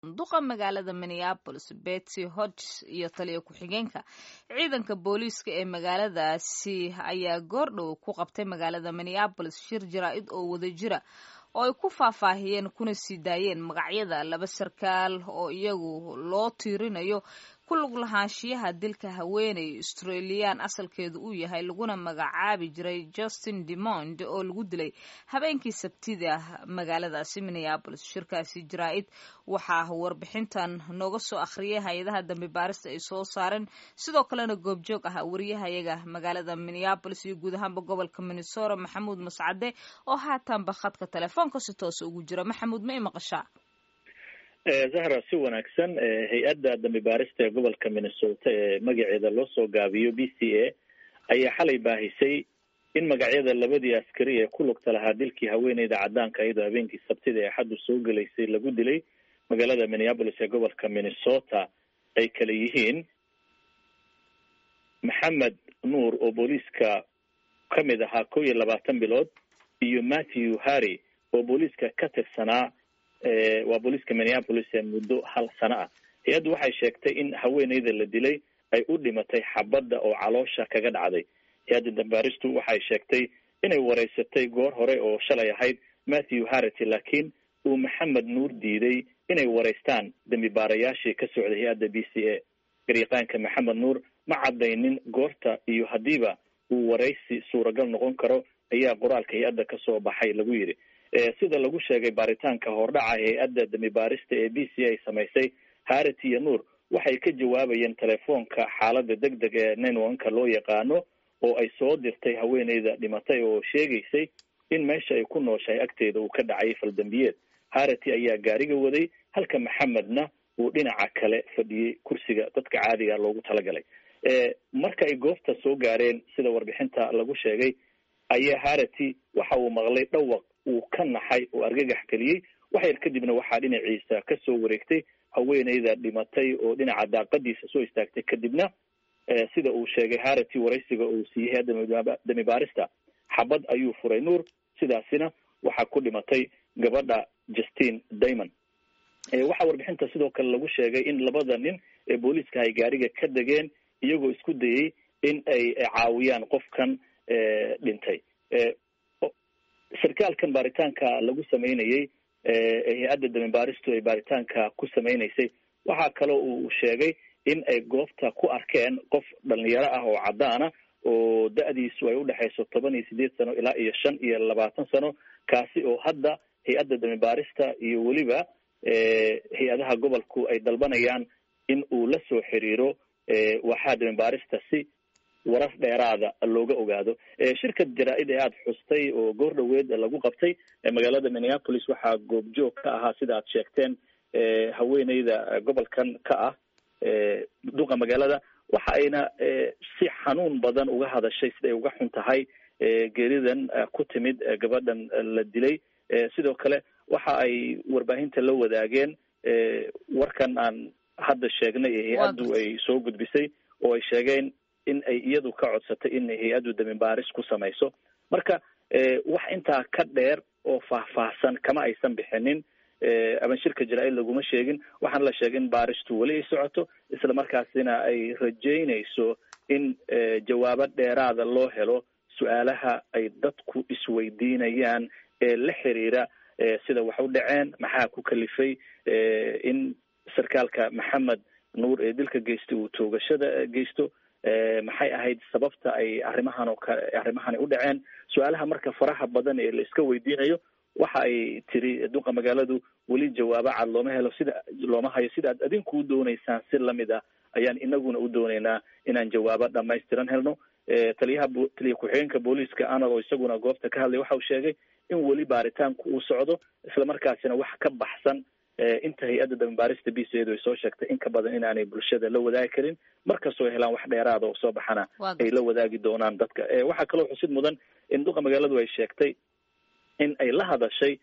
duqa magaalada minneabolis betsy hodges iyo taliya ku-xigeenka ciidanka booliiska ee magaaladaasi ayaa goordhow ku qabtay magaalada minneabolis shir jaraa-id oo wada jira oo ay ku faahfaahiyeen kuna sii daayeen magacyada laba sarkaal oo iyagu loo tiirinayo ku lug lahaanshiyaha dilka haweeney australiyan asalkeedu uu yahay laguna magacaabi jiray justin demond oo lagu dilay habeenkii sabtida magaaladaasi minneabolis shirkaasi jaraa-id waxaa warbixintan nooga soo akhriyay hay-adaha dambi baarista ay soo saareen sidoo kalena goobjoog ah wariyahayaga magaalada minneabolis iyo guud ahaanba gobolka minnesota maxamuud mascade oo haatanba khadka telefoonka si toosa ugu jira maxamuud ma i maqashaa zahra si wanaagsan hay-adda dambi baarista ee gobolka minnesota ee magaceeda loo soo gaabiyo b c a ayaa xalay baahisay in magacyada labadii askari ee ku lugta lahaa dilkii haweeneyda cadaanka iyadoo habeenkii sabtida ee xaddu soo gelaysay lagu dilay magaalada minneabolis ee gobolka minnesota ay kala yihiin maxamed nuur oo booliiska ka mid ahaa kow iyo labaatan bilood iyo matthew harry oo booliiska ka tirsanaa waa booliiska minneapolis ee muddo hal sano ah hay-addu waxay sheegtay in haweeneyda la dilay ay u dhimatay xabadda oo caloosha kaga dhacday hay-adda dambaaristu waxay sheegtay inay wareysatay goor hore oo shalay ahayd matthew harrity laakiin uu maxamed nuur diiday inay wareystaan dambi baarayaashii ka socday hay-adda b c a garyaqaanka maxamed nuur ma caddaynin goorta iyo haddiiba uu wareysi suuragal noqon karo ayaa qoraalka hay-adda kasoo baxay lagu yidhi sida lagu sheegay baaritaanka hordhaca hay-adda dambi baarista ee b c ay samaysay harity iyo nuur waxay ka jawaabayeen telefoonka xaalada deg deg ee nenwanka loo yaqaano oo ay soo dirtay haweeneyda dhimatay oo sheegaysay in meesha ay ku nooshahay agteeda uu ka dhacay faldambiyeed harity ayaa gaariga waday halka maxamedna uu dhinaca kale fadhiyey kursiga dadka caadiga loogu talagalay marka ay goobta soo gaareen sida warbixinta lagu sheegay ayaa harity waxa uu maqlay dhawaq uu ka naxay oo argagax keliyey wax yar kadibna waxaa dhinaciisa kasoo wareegtay haweeneyda dhimatay oo dhinaca daaqadiisa soo istaagtay kadibna sida uu sheegay harity waraysiga uu siiyey hay-adda dami baarista xabad ayuu furay nuur sidaasina waxaa ku dhimatay gabadha justine daymond waxaa warbixinta sidoo kale lagu sheegay in labada nin ee booliiska ay gaariga ka degeen iyagoo isku dayey in ay caawiyaan qofkan dhintay sarkaalkan baaritaanka lagu sameynayey hay-adda damibaaristu ay baaritaanka ku sameynaysay waxaa kaloo uu sheegay in ay goobta ku arkeen qof dhalinyaro ah oo caddaana oo da-diisu ay udhexayso toban iyo sideed sano ilaa iyo shan iyo labaatan sano kaasi oo hadda hay-adda damibaarista iyo weliba hay-adaha gobolku ay dalbanayaan in uu la soo xiriiro waxaa damibaarista si warar dheeraada looga ogaado shirka jaraa-id ee aada xustay oo goor dhaweed lagu qabtay magaalada minneapolis waxaa goobjoog ka ahaa sida aad sheegteen haweeneyda gobolkan ka ah duqa magaalada waxa ayna si xanuun badan uga hadashay siday uga xun tahay geeridan ku timid gabadhan la dilay sidoo kale waxa ay warbaahinta la wadaageen warkan aan hadda sheegnay ee hay-addu ay soo gudbisay oo ay sheegeen in ay iyadu ka codsatay in hay-addu damibaaris ku samayso marka wax intaa ka dheer oo faahfaahsan kama aysan bixinin ama shirka jaraa-id laguma sheegin waxaana la sheegay in baaristu weli ay socoto isla markaasina ay rajeynayso in jawaabo dheeraada loo helo su-aalaha ay dadku isweydiinayaan ee la xiriira sida wax u dhaceen maxaa ku kalifay in sarkaalka maxamed nuur ee dilka geystay uu toogashada geysto maxay ahayd sababta ay arrimahan oo kale arrimahani u dhaceen su-aalaha marka faraha badan ee la iska weydiinayo waxa ay tiri duqa magaaladu weli jawaabo cad looma helo sida looma hayo sida aad adinku u dooneysaan si lamid ah ayaan inaguna u dooneynaa inaan jawaabo dhamaystiran helno taliyaha taliya ku-xigeenka booliiska anad oo isaguna goobta ka hadlay waxa uu sheegay in weli baaritaanku uu socdo isla markaasina wax ka baxsan inta hay-adda dambaarista b c edu ay soo sheegtay in ka badan inaanay bulshada la wadaagi karin markastoo ay helaan wax dheeraada oo soo baxana ay la wadaagi doonaan dadka waxaa kaloo xusid mudan in duqa magaaladu ay sheegtay in ay la hadashay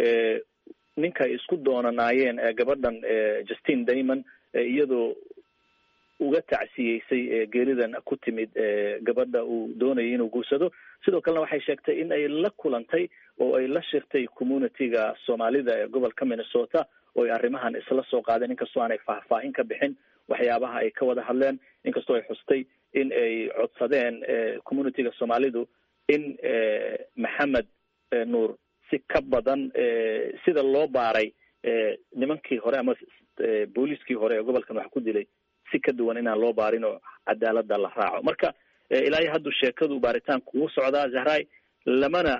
ninka ay isku doonanaayeen gabadhan justine daymond iyadoo uga tacsiyeysay geeridan ku timid gabadha uu doonayay inuu guursado sidoo kalena waxay sheegtay in ay la kulantay oo ay la shirtay communitiga soomaalida ee gobolka minnesota oo ay arrimahan isla soo qaadeen inkastoo aanay faahfaahin ka bixin waxyaabaha ay ka wada hadleen inkastoo ay xustay in ay codsadeen communityga soomaalidu in maxamed nuur si ka badan sida loo baaray nimankii hore ama booliiskii hore ee gobolkan wax ku dilay si ka duwan inaan loo baarin oo cadaalada la raaco marka ilaa iyo haddu sheekadu baaritaanku wuu socdaa zahray lamana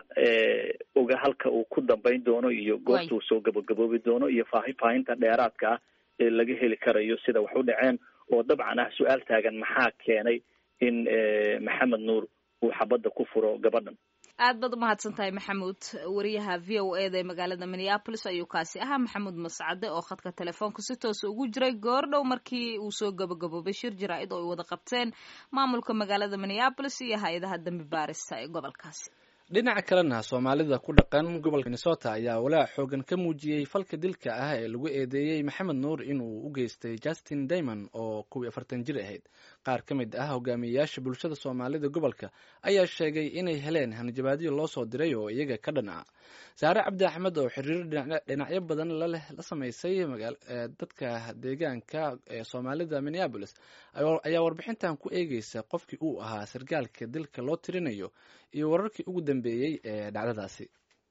oga halka uu ku dambayn doono iyo goorta uu soo gabagaboobi doono iyo faahfaahinta dheeraadka ah ee laga heli karayo sida wax u dhaceen oo dabcan ah su-aal taagan maxaa keenay in maxamed nuur uu xabadda ku furo gabadhan aad baad umahadsan tahay maxamuud wariyaha v o e da ee magaalada minneapolis ayuu kaasi ahaa maxamuud mascade oo khadka telefoonka si toosa ugu jiray goor dhow markii uu soo gabagaboobay shir jaraa-id oo ay wada qabteen maamulka magaalada minneapolis iyo hay-adaha dambi baarista ee gobolkaasi dhinaca kalena soomaalida ku dhaqan gobolka minnesota ayaa walaac xoogan ka muujiyey falka dilka ah ee lagu eedeeyey maxamed nuur inuu u geystay justin daymond oo kuwii afartan jir ahayd qaar ka mid ah hogaamiyeyaasha bulshada soomaalida gobolka ayaa sheegay inay heleen hanjabaadyo loo soo diray oo iyaga ka dhan ah saare cabdi axmed oo xiriir dhinacyo badan laleh la samaysay dadka deegaanka ee soomaalida minneabolis ayaa warbixintan ku eegeysa qofkii uu ahaa sargaalka dilka loo tirinayo iyo wararkii ugu dambeeyey ee dhacdadaasi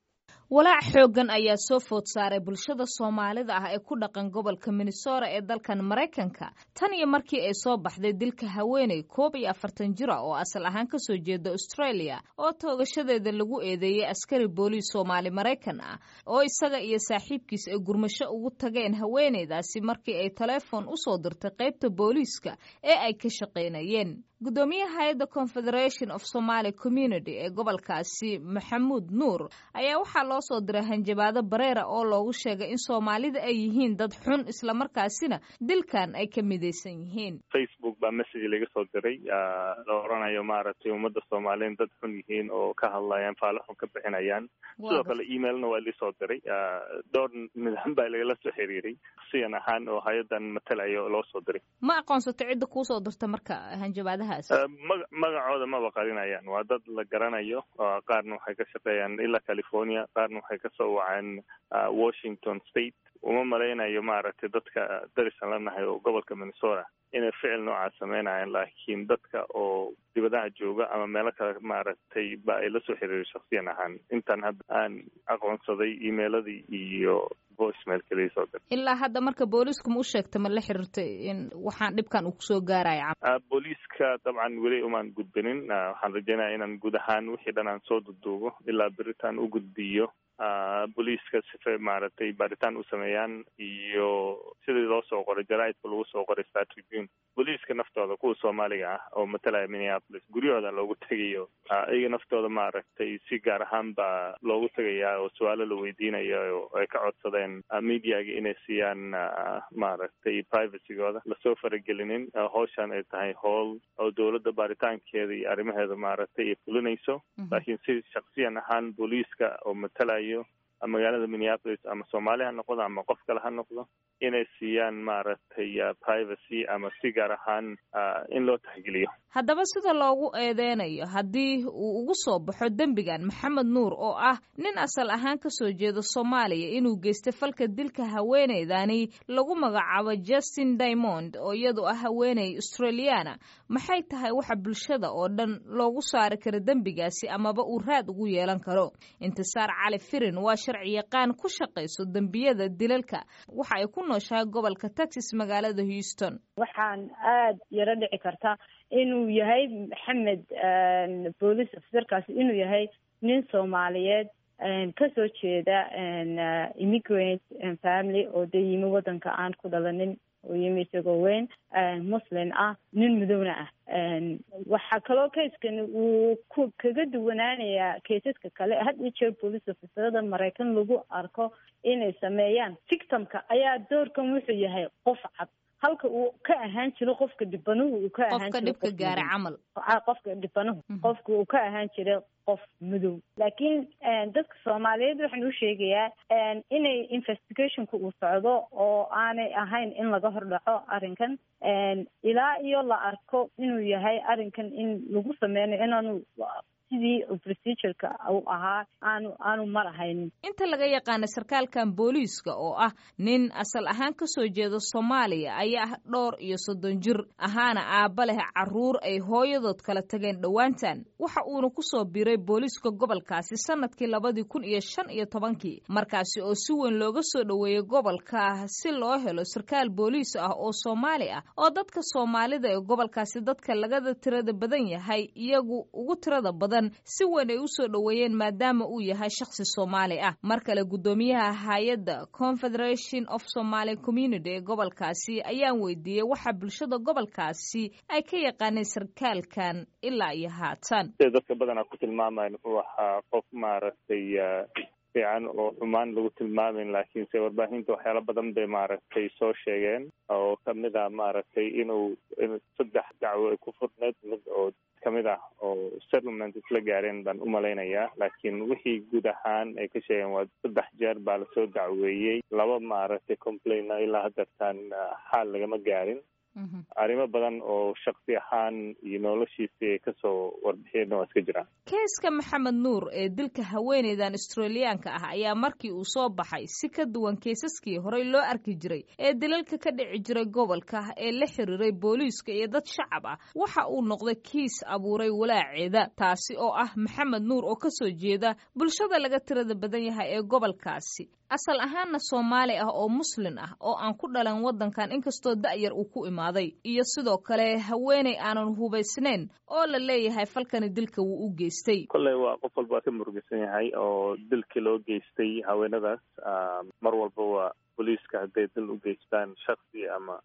walaac xooggan ayaa soo food saaray bulshada soomaalida ah ee ku dhaqan gobolka minnesota ee dalkan maraykanka tan iyo markii ay soo baxday dilka haweeney koob iyo afartan jira oo asal ahaan kasoo jeeda australia oo toogashadeeda lagu eedeeyey askari booliis soomaali maraykan ah oo isaga iyo saaxiibkiis ay gurmasho ugu tageen haweeneydaasi markii ay taleefon usoo dirtay qaybta booliiska ee ay ka shaqaynayeen gudoomiyaha hay-adda confederation of somaly community ee gobolkaasi maxamuud nuur ayaa waxaa loo soo diray hanjabaado bareera oo loogu sheegay in soomaalida ay yihiin dad xun islamarkaasina dilkan ay ka midaysan yihiin facebook baa message laga soo diray la oranayo maaragtay ummadda soomaaliyeed dad xun yihiin oo ka hadlayaan faalo xun ka bixinayaan sidoo kale emailna waa lisoo diray dhowr nidaam baa lagala soo xiriiray siyan ahaan oo hay-adan matalayo loo soo diray ma aqoonsato cidda kuusoo dirta marka hanjabaadaha maga magacooda maba qarinayaan waa dad la garanayo qaarna waxay ka shaqeeyaan ilaa california qaarna waxay kasoo waceen washington state uma malaynayo maaragtay dadka darisan la nahay oo gobolka minnesota inay ficil noocaas sameynayaan laakiin dadka oo dibadaha jooga ama meelo kale maaragtay ba ay lasoo xiriiray shaksiyan ahaan intaan hadda aan aqoonsaday emailadii iyo voicemail kaliya soo dir ilaa hadda marka booliisku ma u sheegta ma la xiriirtay in waxaan dhibkan uu kusoo gaaraya booliiska dabcan weli umaan gudbinin waxaan rajeynaya inaan guud ahaan wixii dhan aan soo duduubo ilaa beritaan u gudbiyo booliiska sife maaragtay baaritaan u sameeyaan iyo sidii loo soo qoray jaraaidka lagu soo qoray star tribune booliiska naftooda kuwa soomaaliga ah oo matalaya minneapolis guryahooda loogu tegayo iyaga naftooda maaragtay si gaar ahaan baa loogu tegayaa oo su-aalo la weydiinaya oo ay ka codsadeen mediaga inay siiyaan maaragtay privacygooda lasoo faragelinin howshan ay tahay howl oo dowladda baaritaankeeda iyo arrimaheeda maaragtay ay fulinayso laakiin si shaksiyan ahaan booliiska oo matalayo magaalada minneapolis ama soomaali ha noqdo ama qof kale ha noqdo inay siiyaan maaragtay privacy ama si gaar ahaan in loo taxgeliyo haddaba sida loogu eedeynayo haddii uu ugu soo baxo dembigan maxamed nuur oo ah nin asal ahaan kasoo jeeda soomaaliya inuu geystay falka dilka haweeneydani lagu magacaabo justin diamond oo iyadu ah haweeney australiana maxay tahay waxa bulshada oo dhan loogu saari karo dembigaasi amaba uu raad ugu yeelan karo intisaar cali firin waa sharci yaqaan ku shaqayso dembiyada dilalka waxa ay ku nooshahay gobolka texas magaalada houston waxaan aada yaro dhici karta inuu yahay maxamed boolice officerkaasi inuu yahay nin soomaaliyeed kasoo jeeda immigrant family oo dee yimi waddanka aan ku dhalanin oo yimi isagoo weyn muslim ah nin madowna ah waxaa kaloo kayskan uu ku kaga duwanaanayaa kaysaska kale had iyo jeer police officerada maraykan lagu arko inay sameeyaan victimka ayaa doorkan wuxuu yahay qof cad halka uu ka ahaan jiro qofka dhibanuhu uu ka ahaan qofka dhibka gaaray camal qofka dhibanuhu qofka uu ka ahaan jiray qof madow laakiin dadka soomaaliyeed waxaan u sheegayaa inay investigationka uu socdo oo aanay ahayn in laga hordhaco arrinkan ilaa iyo la arko inuu yahay arrinkan in lagu sameynayo inaanu sidii procedureka uu ahaa aanu aanu marahaynin inta laga yaqaana sarkaalkan booliiska oo ah nin asal ahaan kasoo jeeda soomaaliya ayaa ah dhowr iyo soddon jir ahaana aabba leh caruur ay hooyadood kala tageen dhowaantan waxa uuna kusoo biiray booliiska gobolkaasi sanadkii labadii kun iyo shan iyo tobankii markaasi oo si weyn looga soo dhoweeyey gobolka si loo helo sarkaal booliis ah oo soomaali ah oo dadka soomaalida ee gobolkaasi dadka lagada tirada badan yahay iyagu ugu tirada badan si weyn ay usoo dhoweeyeen maadaama uu yahay shakhsi soomaali ah mar kale guddoomiyaha hay-adda confederation of somaly community ee gobolkaasi ayaan weydiiyey waxa bulshada gobolkaasi ay ka yaqaaneen sarkaalkan ilaa iyo haatan sida dadka badanaa ku tilmaamayan wuxuu ahaa qof maaragtay fiican oo xumaan lagu tilmaamin laakiinse warbaahinta waxyaala badan bay maaragtay soo sheegeen oo kamid ah maaragtay inuu saddex dacwo ay ku furneed mid oo kamid ah oo settlement isla gaareen baan umalaynayaa laakiin wixii guud ahaan ay ka sheegeen waa saddex jeer baa lasoo dacweeyey laba maaragtay complaina ilaa hadeertaan xaal lagama gaarin arrimo badan oo shaksi ahaan iyo noloshiisii ay kasoo warbixiyeenna waa iska jiraan keeska maxamed nuur ee dilka haweeneydan australiyaanka ah ayaa markii uu soo baxay si ka duwan keesaskii horey loo arki jiray ee dilalka ka dhici jiray gobolka ee la xiriiray booliiska iyo dad shacab ah waxa uu noqday kiis abuuray walaaceeda taasi oo ah maxamed nuur oo kasoo jeeda bulshada laga tirada badan yahay ee gobolkaasi asal ahaanna soomaali ah oo muslin ah oo aan ku dhalan waddankan inkastoo da'yar uu ku imaaday iyo sidoo kale haweeney aanan hubaysnayn oo la leeyahay falkani dilka wuu u geystay kolley waa qof walba ka murugisan yahay oo dilkii loo geystay haweenadaas mar walba waa booliiska hadday dil u geystaan shaksi ama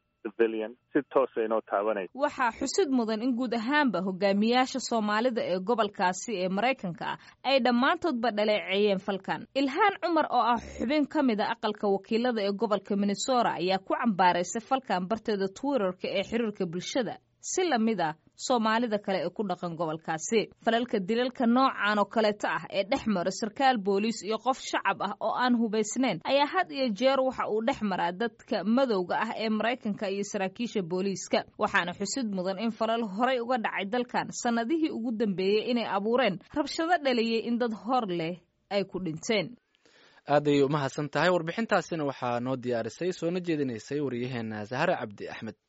si toosa inoo taabanaysa waxaa xusid mudan in guud ahaanba hogaamiyaasha soomaalida ee gobolkaasi ee maraykanka ah ay dhammaantoodba dhaleeceeyeen falkan ilhaan cumar oo ah xubin ka mid a aqalka wakiilada ee gobolka minnesota ayaa ku cambaaraysay falkan barteeda twitterka ee xiriirka bulshada si lamid ah soomaalida kale ee ku dhaqan gobolkaasi falalka dilalka noocan oo kaleeta ah ee dhex mara sarkaal booliis iyo qof shacab ah oo aan hubaysnayn ayaa had iyo jeer waxa uu dhex maraa dadka madowga ah ee maraykanka iyo saraakiisha booliiska waxaana xusid mudan in falal horay uga dhacay dalkan sannadihii ugu dambeeyey inay abuureen rabshado dhaliyey in dad hor leh ay ku dhinteen aaday umahadsan tahay warbixintaasina waxaa noo diyaarisay soona jeedinaysay wariyaheena sahare cabdi axmed